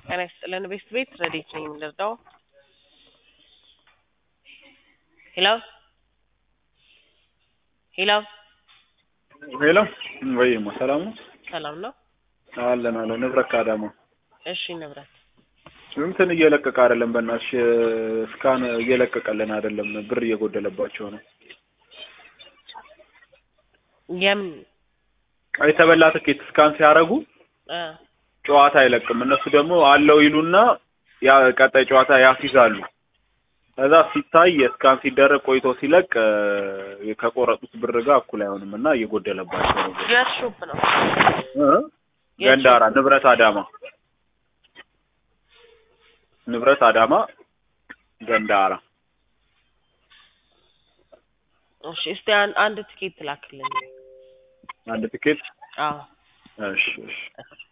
ጤና ይስጥልን ቤት ቤት ረዴት ነኝ የምንረዳው ሄሎ ሄሎ ሄሎ ወይማ ሰላም ነው ሰላም ነው አለን አለን ንብረት ከአዳማ እሺ ንብረት እንትን እየለቀቀ አይደለም በእናትሽ እስካን እየለቀቀልን አይደለም ብር እየጎደለባቸው ነው የምን የተበላ ትኬት እስካን ሲያደርጉ እ ጨዋታ አይለቅም እነሱ ደግሞ አለው ይሉና ያ ቀጣይ ጨዋታ ያስይዛሉ ከዛ ሲታይ የስካን ሲደረግ ቆይቶ ሲለቅ እ ከቆረጡት ብር ጋር እኩል አይሆንም እና እየጎደለባቸው ነው የት ሾፕ ነው እ ገንዳራ ንብረት አዳማ ንብረት አዳማ ገንዳራ እሺ እስቲ አን- አንድ ትኬት ላክልኝ አንድ ትኬት አዎ እሺ እሺ